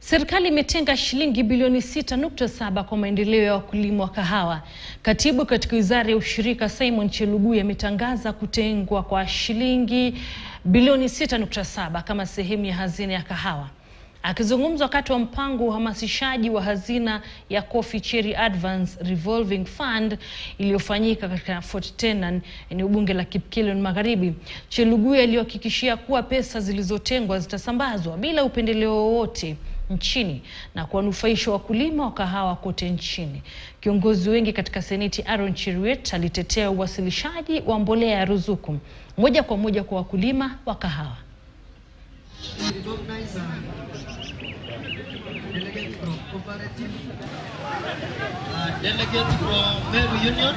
Serikali imetenga shilingi bilioni 6.7 kwa maendeleo ya wakulima wa kahawa. Katibu katika Wizara ya Ushirika Simon Chelugui ametangaza kutengwa kwa shilingi bilioni 6.7 kama sehemu ya hazina ya kahawa. Akizungumza wakati wa mpango wa uhamasishaji wa hazina ya Coffee Cherry Advance Revolving Fund iliyofanyika katika Fort Tenan, eneo bunge la Kipkelion Magharibi, Chelugui alihakikishia kuwa pesa zilizotengwa zitasambazwa bila upendeleo wowote nchini na kuwanufaisha wakulima wa kahawa kote nchini. Kiongozi wengi katika Seneti Aaron Cheruiyot alitetea uwasilishaji wa mbolea ya ruzuku moja kwa moja kwa wakulima wa kahawa. recognize uh, delegate from cooperative, uh, delegate from Meru Union.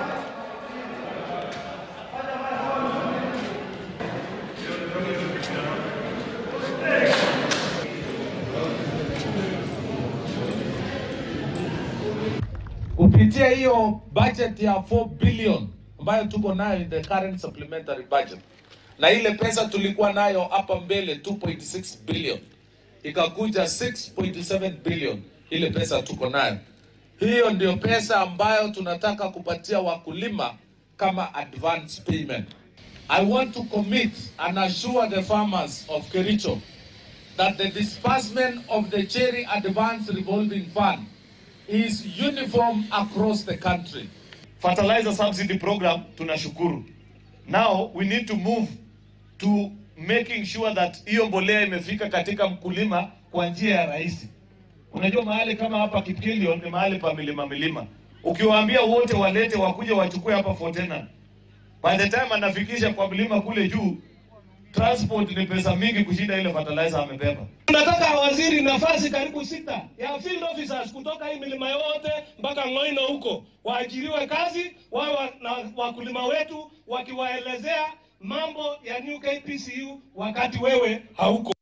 kupitia hiyo budget ya 4 billion ambayo tuko nayo in the current supplementary budget, na ile pesa tulikuwa nayo hapa mbele 2.6 billion ikakuja 6.7 billion, ile pesa tuko nayo. Hiyo ndio pesa ambayo tunataka kupatia wakulima kama advance payment. I want to commit and assure the farmers of Kericho that the disbursement of the Cherry Advance Revolving Fund is uniform across the country. fertilizer subsidy program tunashukuru. Now we need to move to making sure that hiyo mbolea imefika katika mkulima kwa njia ya rahisi. Unajua mahali kama hapa Kipkelion ni mahali pa milima milima, ukiwaambia wote walete wakuje wachukue hapa Fort Tenan, by the time anafikisha kwa mlima kule juu, transport ni pesa mingi kushinda ile fertilizer amebeba. Tunataka waziri nafasi karibu sita ya field officers kutoka hii milima yote mpaka Ngoino huko waajiriwe kazi, wawe wa- na wakulima wetu wakiwaelezea mambo ya New KPCU wakati wewe hauko.